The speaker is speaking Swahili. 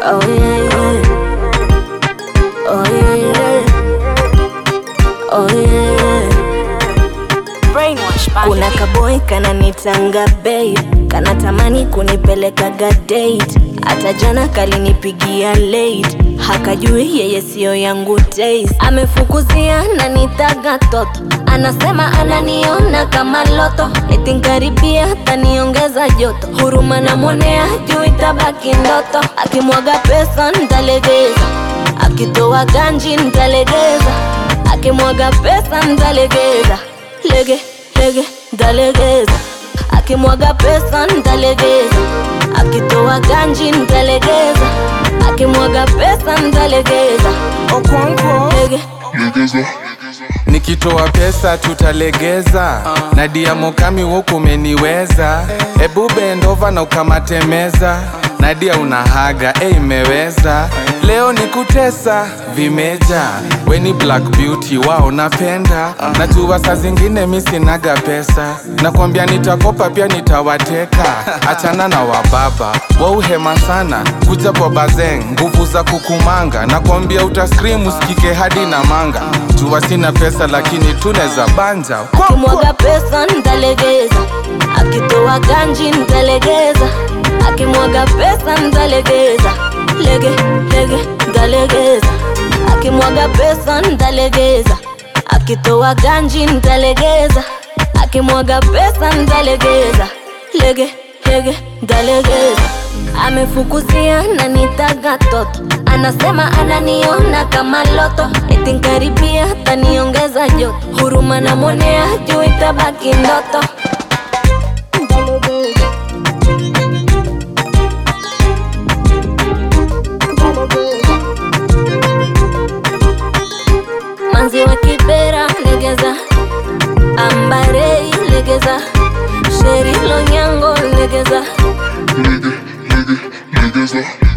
Oh yeah, yeah. Oh yeah, yeah. Oh yeah, yeah. Brainwash bad Kuna kaboy kananitanga babe, kanatamani kunipelekaga date. Hata jana kalinipigia late, hakajui yeye siyo yangu taste. Amefukuzia na nitaga toto, anasema ananiona kama loto, eti nkaribia taniongeza joto. Huruma namwonea juu itabaki ndoto, akimwaga pesa ntalegeza, akitoa ganji ntalegeza, akimwaga pesa ntalegeza lege lege ntalegeza akimwaga pesa ntalegeza akitoa ganji ntalegeza akimwaga pesa ntalegeza Okonkwo lege nikitoa pesa tutalegeza na diamokami woku umeniweza ebu bendova na ukamatemeza nadia unahaga e imeweza leo ni kutesa vimeja weni black beauty wao napenda najua saa zingine mi sinaga pesa nakwambia nitakopa pia nitawateka achana na wababa wauhema sana kuja kwa bazeng nguvu za kukumanga nakwambia utaskrim usikike hadi na manga jua sina pesa lakini tuneza banja akimwaga pesa ntalegeza akitoa ganji ntalegeza akimwaga pesa ntalegeza lege lege ntalegeza akimwaga pesa ntalegeza akitoa ganji ntalegeza akimwaga pesa ntalegeza lege lege ntalegeza amefukuzia na nitaga toto anasema ananiona kama loto eti nkaribia taniongeza joto huruma namwonea juu itabaki ndoto manzi wa kibera legeza ambarei legeza sheri lonyango legeza nigga, nigga, niggas up.